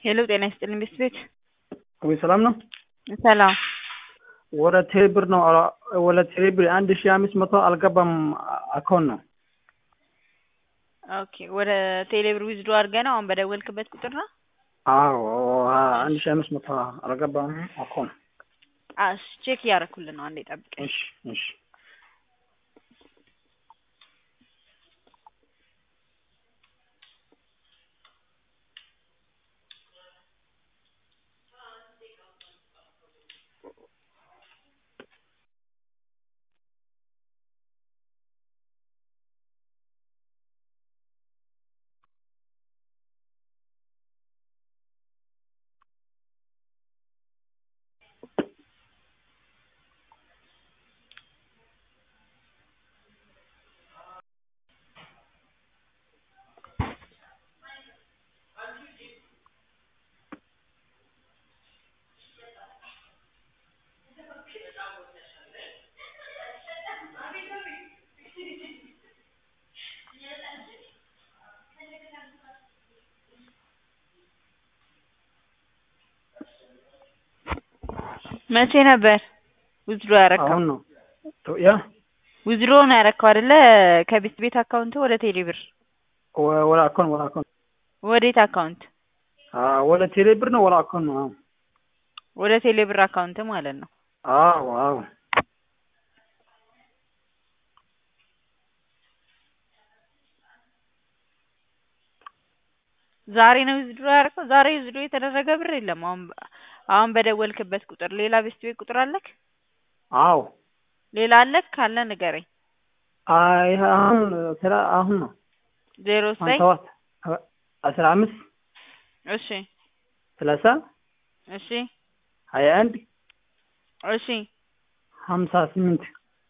ሄሎ ጤና ይስጥልኝ ቤት ቤት ወይ ሰላም ነው። ሰላም ወደ ቴሌብር ነው ወደ ቴሌብር አንድ ሺ አምስት መቶ አልገባም አካውንት ነው። ኦኬ ወደ ቴሌብር ዊዝዶ አድርገህ ነው አሁን በደወልክበት ቁጥር ነው? አዎ አንድ ሺ አምስት መቶ አልገባም አካውንት። አሽ ቼክ እያደረኩልህ ነው። አንዴ ጠብቀኝ። እሺ እሺ መቼ ነበር ዊዝድሮ ያረካው? አሁን ነው ያ ዊዝድሮ ነው ያረካው አይደለ? ከቤት ቤት አካውንት ወደ ቴሌብር ወደ አካውንት ወደ አካውንት ወዴት አካውንት? ወደ ቴሌብር ነው ወደ አካውንት ነው። ወደ ቴሌብር አካውንት ማለት ነው። አዎ አዎ ዛሬ ነው ዊዝድሮ ያደረገው። ዛሬ ዊዝድሮ የተደረገ ብር የለም። አሁን አሁን በደወልክበት ቁጥር ሌላ ቤስት ቤት ቁጥር አለክ? አዎ ሌላ አለክ? ካለ ንገረኝ። አይ አሁን ስራ አሁን ነው ዜሮ ዘጠኝ ሰባት አስራ አምስት እሺ ሰላሳ እሺ ሀያ አንድ እሺ ሀምሳ ስምንት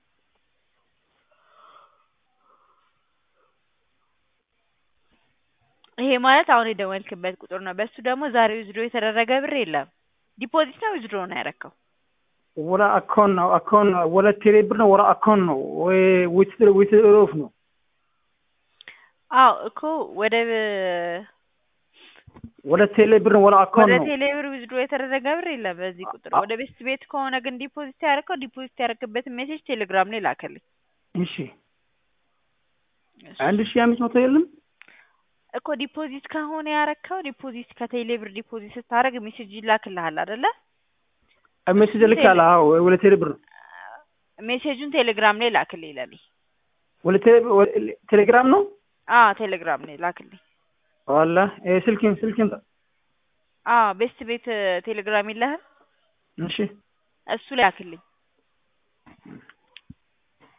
ይሄ ማለት አሁን የደወልክበት ቁጥር ነው። በሱ ደግሞ ዛሬ ዊዝድሮ የተደረገ ብር የለም። ዲፖዚት ነው ዊዝድሮ ነው ያረከው? ወደ አካውንት ነው አካውንት ነው ወደ ቴሌብር ነው ወደ አካውንት ነው ወይ ዊትር ዊትር ኦፍ ነው አዎ እኮ ወደ ወደ ቴሌብር ነው ወደ ወደ አካውንት ነው ቴሌብር ዊዝድሮ የተደረገ ብር የለም በዚህ ቁጥር። ወደ ቤስት ቤት ከሆነ ግን ዲፖዚት ያደረከው ዲፖዚት ያደረክበትን ሜሴጅ ቴሌግራም ላይ ላከልኝ። እሺ አንድ ሺህ አምስት መቶ የለም እኮ ዲፖዚት ከሆነ ያረከው ዲፖዚት ከቴሌብር ዲፖዚት ስታደርግ ሜሴጅ ይላክልሃል አይደለ? ሜሴጅ ልካል አዎ ወደ ቴሌብር ነው ሜሴጁን ቴሌግራም ላይ ላክልኝ ለኔ። ወደ ቴሌ- ወደ ቴሌግራም ነው አዎ ቴሌግራም ላይ ላክልኝ። ዋላ ስልክን ስልክን አዎ ቤስት ቤት ቴሌግራም የለህም? እሺ እሱ ላይ ላክልኝ።